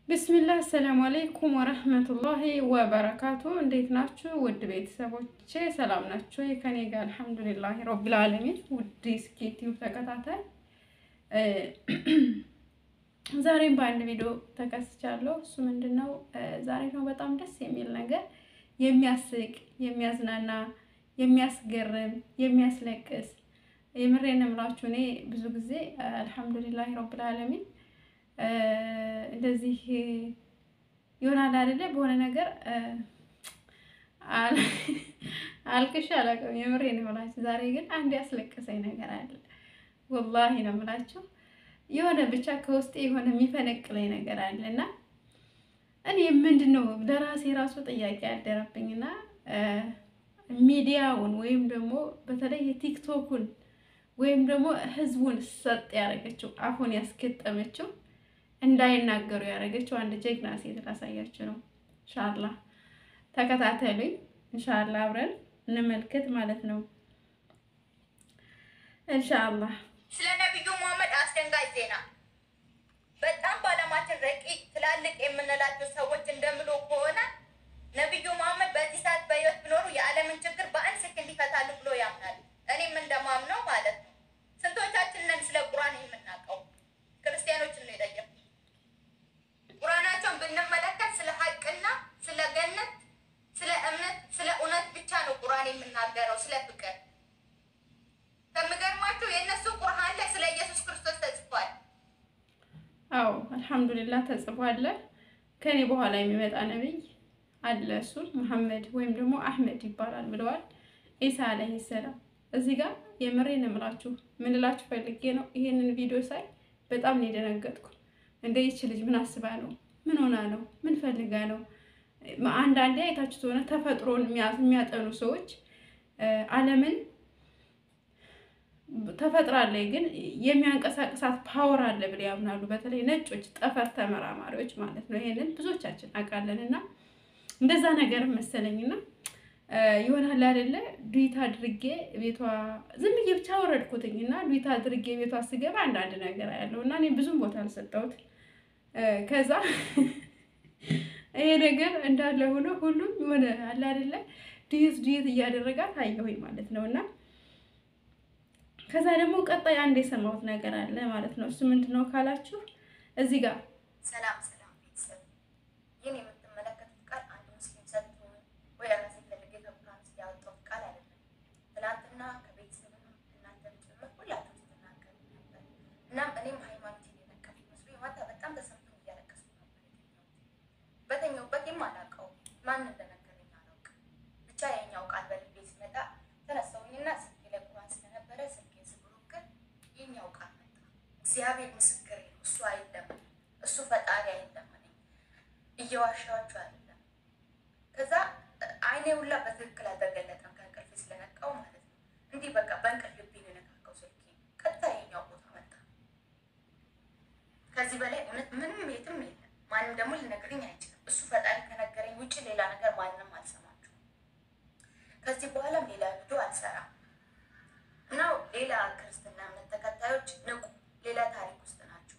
ብስሚላህ አሰላሙ አለይኩም ወረህመቱላሂ ወበረካቱ። እንዴት ናችሁ ውድ ቤተሰቦቼ? ሰላም ናችሁ? ከኔ ጋር አልሐምዱሊላህ ረቢል ዓለሚን። ውድ ስኬቲው ተከታታይ ዛሬም በአንድ ቪዲዮ ተከስቻለሁ። እሱ ምንድን ነው? ዛሬ ነው በጣም ደስ የሚል ነገር የሚያስቅ፣ የሚያዝናና፣ የሚያስገርም፣ የሚያስለቅስ የምሬን እምላችሁ እኔ ብዙ ጊዜ አልሐምዱሊላህ ረቢል ዓለሚን እንደዚህ ይሆናል አይደለ? በሆነ ነገር አልቅሽ አላውቅም። የምሬን ነው የምላችሁ። ዛሬ ግን አንድ ያስለቀሰኝ ነገር አለ። ወላሂ ነው የምላችሁ። የሆነ ብቻ ከውስጤ የሆነ የሚፈነቅለኝ ነገር አለ እና እኔ ምንድን ነው ለራሴ ራሱ ጥያቄ ያደረብኝና ሚዲያውን ወይም ደግሞ በተለይ የቲክቶኩን ወይም ደግሞ ህዝቡን ሰጥ ያደረገችው አፉን ያስገጠመችው እንዳይናገሩ ያደረገችው አንድ ጀግና ሴት ላሳያችሁ ነው። እንሻላ ተከታተሉኝ። እንሻላ አብረን እንመልከት ማለት ነው። እንሻላ ስለ ነቢዩ መሐመድ አስደንጋጭ ዜና። በጣም በዓለማችን ረቂቅ ትላልቅ የምንላቸው ሰዎች እንደምሎ ከሆነ ነቢዩ መሐመድ በዚህ ሰዓት በህይወት ቢኖሩ የዓለምን ችግር በአንድ ሰከንድ ይፈታሉ ብሎ ያምናል። እኔም እንደማምነው ማለት ነው። ስንቶቻችን ነን ስለ ቁርአን የምናውቀው? ክርስቲያኖችን ነው የጠየቁት። ቁርአናቸውን ብንመለከት ስለ ሀቅና ስለ ገነት፣ ስለ እምነት፣ ስለ እውነት ብቻ ነው ቁርአን የምናገረው፣ ስለ ፍቅር። ከሚገርማቸው የእነሱ ቁርአን ላይ ስለ ኢየሱስ ክርስቶስ ተጽፏል። አዎ አልሐምዱሊላህ ተጽፏል። ከኔ በኋላ የሚመጣ ነቢይ አለ እሱ መሐመድ ወይም ደግሞ አህመድ ይባላል ብለዋል ኢሳ አለይሂ ሰላም። እዚህ ጋር የምሬን እምላችሁ ምን እላችሁ ፈልጌ ነው ይሄንን ቪዲዮ ሳይ በጣም ነው የደነገጥኩ። እንደ ይች ልጅ ምን አስባ ነው? ምን ሆና ነው? ምን ፈልጋ ነው? አንዳንዴ አይታችሁት ሆነ ተፈጥሮን የሚያጠኑ ሰዎች ዓለምን ተፈጥራለች ግን የሚያንቀሳቅሳት ፓወር አለ ብለው ያምናሉ። በተለይ ነጮች ጠፈር ተመራማሪዎች ማለት ነው። ይሄንን ብዙዎቻችን አውቃለን እና እንደዛ ነገር መሰለኝና ይሆናል አይደለ ዱዊት አድርጌ ቤቷ ዝም ብዬ ብቻ ወረድኩትኝ እና ዱዊት አድርጌ ቤቷ ስገባ አንዳንድ ነገር ያለው እና እኔ ብዙም ቦታ አልሰጠሁት። ከዛ ይሄ ነገር እንዳለ ሆኖ ሁሉም የሆነ አለ አይደለ ዱዊት ዱዊት እያደረጋት አየሁኝ ማለት ነው እና ከዛ ደግሞ ቀጣይ አንድ የሰማሁት ነገር አለ ማለት ነው። እሱ ምንድን ነው ካላችሁ እዚህ ጋር ሰላም ሰላም ቤተሰብ፣ ይህን የምትመለከቱት ቃል አንድ ሙስሊም ሰጥቶ ወይ ራሴ ፈልጌ ከቁርአን ውስጥ ያወጣሁት ቃል አይደለም። ትናንትና ከቤተሰብም እናንተም ጭምር ሁላችሁ ስትናገሩ ነበር። እናም እኔም ሃይማኖት የነቀፍ መስሎ ማታ በጣም ተሰምቶ እያለቀስኩ ነበር። በተኛሁበት የማላውቀው ማን እንደነገረኝ አላውቅም። ብቻ የኛው ቃል በልቤ ሲመጣ ተነሳሁኝና ስልኬ ላይ ቁርአን ስለነበረ ስልኬን ስብሮክር የኛው ቃል መጣ። እግዚአብሔር ምስክሬ ነው፣ እሱ አይደለም እሱ ፈጣሪ አይደለም አለኝ። እየዋሻችሁ አይደለም። ከዛ አይኔ ሁላ በትክክል አልተገለጠም ከእንቅልፍ ስለነቃው ማለት ነው። እንዲህ በቃ በእንቅልፍ ልቤ ነው የነካካው ስልኬ ቀጥታ የኛው ቦታ መጣ። ከዚህ በላይ እውነት ምንም የትም የለም። ማንም ደግሞ ሊነግረኝ አይችልም። እሱ ፈጣሪ ከነገረኝ ውጭ ሌላ ነገር ማንንም አልሰማችሁም። ከዚህ በኋላም ሌላ ቪዲዮ አልሰራም እና ሌላ ክርስትና እምነት ተከታዮች ንቁ፣ ሌላ ታሪክ ውስጥ ናቸው።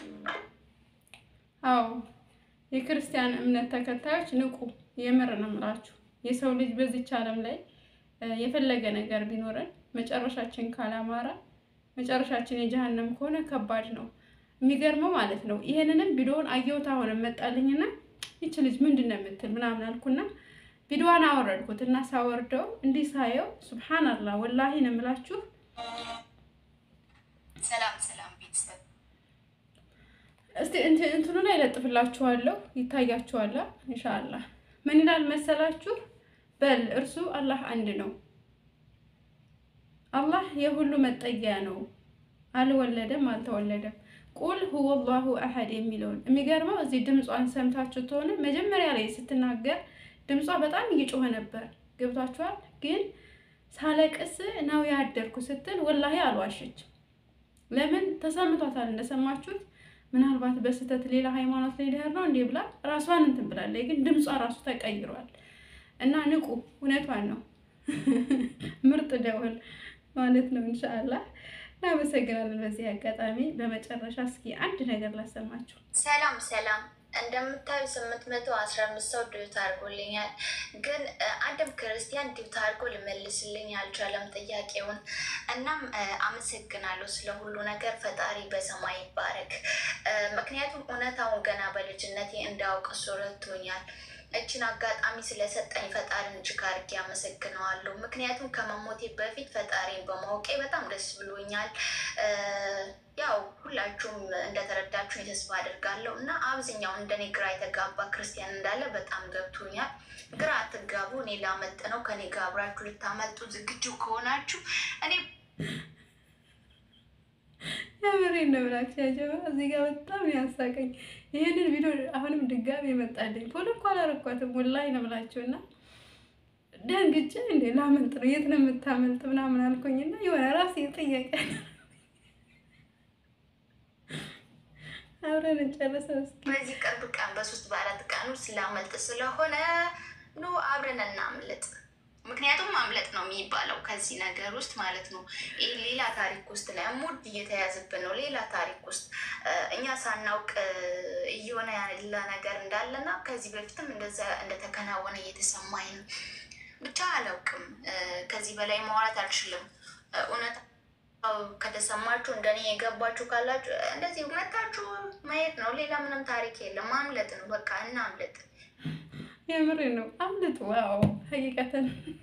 አዎ የክርስቲያን እምነት ተከታዮች ንቁ። የምር ነው የምላችሁ። የሰው ልጅ በዚች ዓለም ላይ የፈለገ ነገር ቢኖረን መጨረሻችን ካላማረ መጨረሻችን የጀሃነም ከሆነ ከባድ ነው። የሚገርመው ማለት ነው ይሄንንም ቪዲዮውን አየሁት አሁን መጣልኝና ይች ልጅ ምንድን ነው የምትል ምናምን አልኩና ቪዲዮዋን አወረድኩት እና ሳወርደው እንዲህ ሳየው ሱብሃንአላህ ወላሂ ነው የምላችሁ ሰላም ሰላም ቤተሰብ እስቲ እንትኑ ላይ ለጥፍላችኋለሁ ይታያችኋል። ኢንሻአላህ ምን ይላል መሰላችሁ? በል እርሱ አላህ አንድ ነው። አላህ የሁሉ መጠጊያ ነው። አልወለደም፣ አልተወለደም። ቁል ሁወ አላሁ አሐድ የሚለውን የሚገርመው እዚህ ድምጿን ሰምታችሁ ከሆነ መጀመሪያ ላይ ስትናገር ድምጿ በጣም እየጮኸ ነበር። ገብቷችኋል? ግን ሳለቅስ ነው ያደርኩ ስትል ወላሂ አልዋሸችም። ለምን ተሰምቷታል እንደሰማችሁት ምናልባት በስህተት ሌላ ሃይማኖት ላይ ልሄድ ነው እንዴ ብላ ራሷን እንትን ብላለች። ግን ድምጿ ራሱ ተቀይሯል እና ንቁ፣ እውነቷን ነው። ምርጥ ደወል ማለት ነው። ኢንሻአላህ እናመሰግናለን። በዚህ አጋጣሚ በመጨረሻ እስኪ አንድ ነገር ላሰማችሁ። ሰላም ሰላም፣ እንደምታዩ ስምንት መቶ አስራ አምስት ሰው ዲዩት አድርጎልኛል። ግን አንድም ክርስቲያን ዲዩት አድርጎ ልመልስልኝ አልቻለም ጥያቄውን። እናም አመሰግናለሁ ስለ ሁሉ ነገር። ፈጣሪ በሰማይ ይባረክ። ምክንያቱም እውነታውን ገና በልጅነቴ እንዳውቅ እሱ ረድቶኛል። እችን አጋጣሚ ስለሰጠኝ ፈጣሪን እጅግ አድርጌ አመሰግነዋለሁ። ምክንያቱም ከመሞቴ በፊት ፈጣሪን በማወቄ በጣም ደስ ብሎኛል። ያው ሁላችሁም እንደተረዳችሁ ተስፋ አድርጋለሁ እና አብዛኛው እንደኔ ግራ የተጋባ ክርስቲያን እንዳለ በጣም ገብቶኛል። ግራ አትጋቡ። እኔ ላመጥ ነው። ከኔ ጋር አብራችሁ ልታመጡ ዝግጁ ከሆናችሁ እኔ የምሬን ነው ብላችሁ ያጀባ እዚህ ጋር በጣም ያሳቀኝ ይህንን ቪዲዮ አሁንም ድጋሚ የመጣልኝ ፎሎ እኮ አላረኳትም ወላሂ ነው ብላችሁ እና ደንግጬ እንዴ ላመልጥ ነው የት ነው የምታመልጥ ምናምን አልኩኝና የሆነ ራሴ ጥያቄ አብረን እንጨርሰው እስኪ። በዚህ ቅርብ ቀን በሶስት በአራት ቀን ውስጥ ላመልጥ ስለሆነ ኑ አብረን እናምልጥ። ምክንያቱም ማምለጥ ነው የሚባለው ከዚህ ነገር ውስጥ ማለት ነው። ይህ ሌላ ታሪክ ውስጥ ላይ ሙድ እየተያዝብን ነው። ሌላ ታሪክ ውስጥ እኛ ሳናውቅ እየሆነ ያለ ነገር እንዳለና ከዚህ በፊትም እንደዛ እንደተከናወነ እየተሰማኝ ነው። ብቻ አላውቅም። ከዚህ በላይ ማውራት አልችልም። እውነት ከተሰማችሁ እንደኔ የገባችሁ ካላችሁ እንደዚህ መታችሁ ማየት ነው። ሌላ ምንም ታሪክ የለም። ማምለጥ ነው በቃ እናምለጥ። የምሬ ነው። አምልጡ። ዋው ሀቂቀትን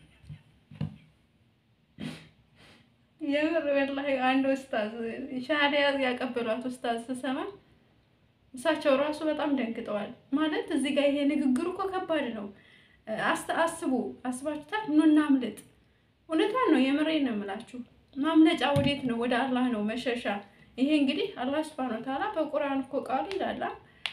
የምር ወላሂ አንድ ኡስታዝ ሻሃዳ ያቀበሏት ኡስታዝ ስሰማ እሳቸው ራሱ በጣም ደንግጠዋል። ማለት እዚህ ጋር ይሄ ንግግሩ እኮ ከባድ ነው። አስቡ አስባችሁታል? ኑ እናምልጥ። እውነቷን ነው። የምሬን ነው የምላችሁ። ማምለጫ ወዴት ነው? ወደ አላህ ነው መሸሻ። ይሄ እንግዲህ አላህ ሱብሃነሁ ወተዓላ በቁርአን እኮ ቃሉ ይላል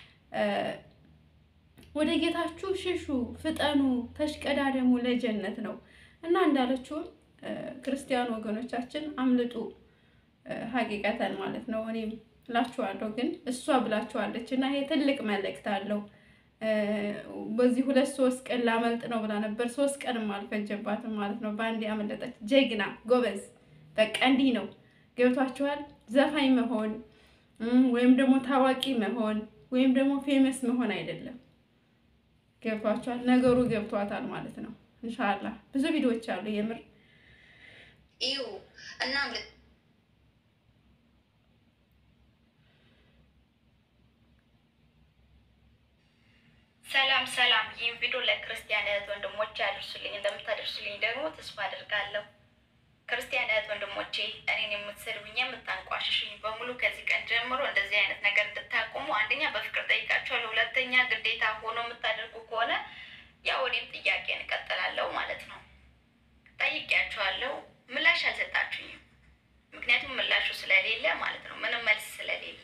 ወደ ጌታችሁ ሽሹ፣ ፍጠኑ፣ ተሽቀዳደሙ ለጀነት ነው እና እንዳለችውም ክርስቲያን ወገኖቻችን አምልጡ። ሀቂቀተን ማለት ነው። እኔም ብላችኋለሁ፣ ግን እሷ ብላችኋለች እና ይሄ ትልቅ መልእክት አለው። በዚህ ሁለት ሶስት ቀን ላመልጥ ነው ብላ ነበር። ሶስት ቀንም አልፈጀባትም ማለት ነው። በአንድ ያመለጠች ጀግና ጎበዝ። በቃ እንዲህ ነው ገብቷችኋል። ዘፋኝ መሆን ወይም ደግሞ ታዋቂ መሆን ወይም ደግሞ ፌመስ መሆን አይደለም። ገብቷችኋል። ነገሩ ገብቷታል ማለት ነው። እንሻላ ብዙ ቪዲዮዎች አሉ የምር ይሁ እናም ሰላም ሰላም። ይህን ቪዲዮ ለክርስቲያን እህት ወንድሞቼ ያደርሱልኝ እንደምታደርሱልኝ ደግሞ ተስፋ አድርጋለሁ። ክርስቲያን እህት ወንድሞቼ እኔን የምትሰድቡኝ የምታንቋሽሽኝ በሙሉ ከዚህ ቀን ጀምሮ እንደዚህ አይነት ነገር እንድታቆሙ አንደኛ በፍቅር ጠይቃችኋለሁ። ሁለተኛ ግዴታ ሆኖ የምታደርጉ ከሆነ ያው እኔም ጥያቄ እንቀጥላለሁ ማለት ነው። ጠይቄያችኋለሁ፣ ምላሽ አልሰጣችሁኝም። ምክንያቱም ምላሹ ስለሌለ ማለት ነው፣ ምንም መልስ ስለሌለ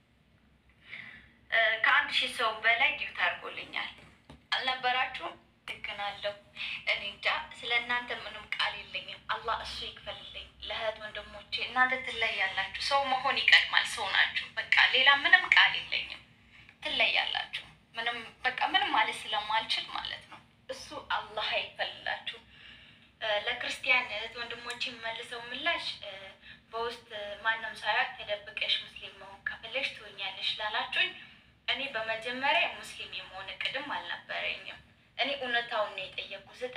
ከአንድ ሺህ ሰው በላይ ዲዩት አድርጎልኛል። አልነበራችሁም? ልክናለሁ። እኔ እንጃ ስለ እናንተ ምንም ቃል የለኝም። አላህ እሱ ይክፈልልኝ። ለእህት ወንድሞቼ እናንተ ትለያላችሁ። ሰው መሆን ይቀድማል። ሰው ናችሁ። በቃ ሌላ ምንም ቃል የለኝም። ትለያላችሁ። ምንም በቃ ምንም ማለት ስለማልችል ማለት ነው። እሱ አላህ ይክፈልላችሁ። ለክርስቲያን እህት ወንድሞቼ የምመልሰው ምላሽ በውስጥ ማንም ሳያውቅ ተደብቀሽ ሙስሊም መሆን ከፈለሽ ትሆኛለሽ ላላችሁኝ እኔ በመጀመሪያ ሙስሊም የመሆን እቅድም አልነበረኝም። እኔ እውነታውን ነው የጠየኩት።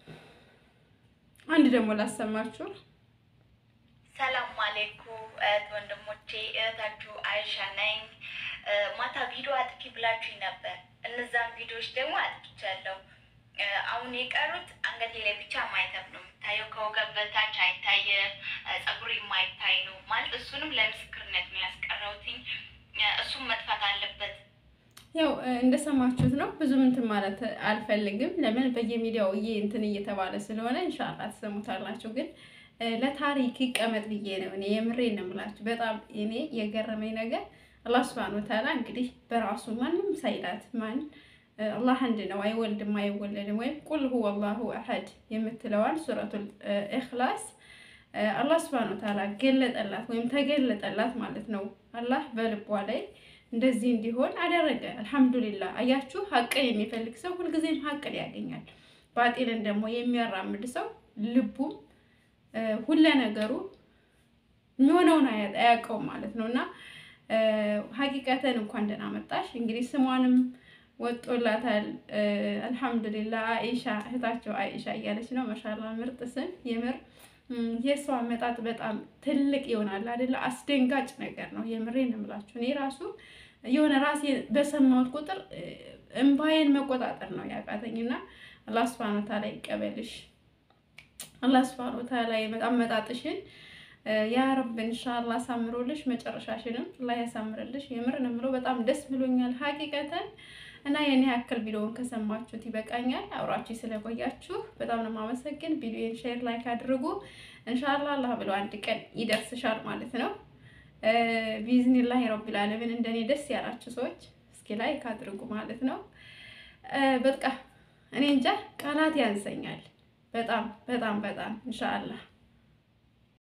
አንድ ደግሞ ላሰማችሁ። ሰላም አሌኩ እህት ወንድሞቼ፣ እህታችሁ አይሻ ነኝ። ማታ ቪዲዮ አጥፊ ብላችሁኝ ነበር። እነዛን ቪዲዮዎች ደግሞ አጥፍቻለሁ። አሁን የቀሩት አንገቴ ላይ ብቻ ማይተብ ነው የሚታየው። ከወገብ በታች አይታየም። ጸጉር የማይታይ ነው ማለት እሱንም ለምስክርነት ነው ያስቀረውትኝ። እሱም መጥፋት አለበት። ያው እንደሰማችሁት ነው። ብዙ እንትን ማለት አልፈልግም። ለምን በየሚዲያው እየ እንትን እየተባለ ስለሆነ እንሻላ ትሰሙታላችሁ። ግን ለታሪክ ይቀመጥ ብዬ ነው እኔ የምሬን ነው የምላችሁ። በጣም እኔ የገረመኝ ነገር አላህ ሱብሃነሁ ወተዓላ እንግዲህ በራሱ ማንም ሳይላት ማን አላህ አንድ ነው፣ አይወልድም፣ አይወለድም። ወይም ቁል ሁወ አላሁ አሐድ የምትለዋል ሱረቱል ኢኽላስ አላህ ሱብሃነሁ ወተዓላ ገለጠላት ወይም ተገለጠላት ማለት ነው። አላህ በልቧ ላይ እንደዚህ እንዲሆን አደረገ። አልሐምዱሊላህ። አያችሁ፣ ሀቅን የሚፈልግ ሰው ሁልጊዜም ሀቅን ያገኛል። ባጢልን ደግሞ የሚያራምድ ሰው ልቡም ሁለ ነገሩ የሚሆነውን አያውቀውም ማለት ነው እና ሀቂቀተን እንኳን ደህና መጣሽ። እንግዲህ ስሟንም ወጦላታል። አልሐምዱሊላ አይሻ እህታቸው አይሻ እያለች ነው። ማሻላ ምርጥ ስም የምር የእሷ አመጣጥ በጣም ትልቅ ይሆናል አይደለ? አስደንጋጭ ነገር ነው። የምሬን እምላችሁ እኔ ራሱ የሆነ ራሴ በሰማሁት ቁጥር እምባዬን መቆጣጠር ነው ያቃተኝና አላህ ሱብሃነሁ ወተዓላ ይቀበልሽ። አላህ ሱብሃነሁ ወተዓላ አመጣጥሽን ያ ረብ ኢንሻአላህ አሳምሮልሽ መጨረሻሽንም አላህ ያሳምርልሽ። የምር ነው የምለው በጣም ደስ ብሎኛል ሀቂቀተን እና የኔ ያክል ቪዲዮውን ከሰማችሁት ይበቃኛል። አብራችሁ ስለቆያችሁ በጣም ነው የማመሰግን። ቪዲዮን ሼር ላይክ አድርጉ። ኢንሻአላህ አላህ ብሎ አንድ ቀን ይደርስሻል ማለት ነው። ቢዝኒላህ ረቢል ዓለሚን እንደኔ ደስ ያላችሁ ሰዎች እስኪ ላይክ አድርጉ ማለት ነው። በቃ እኔ እንጃ ቃላት ያንሰኛል። በጣም በጣም በጣም ኢንሻአላህ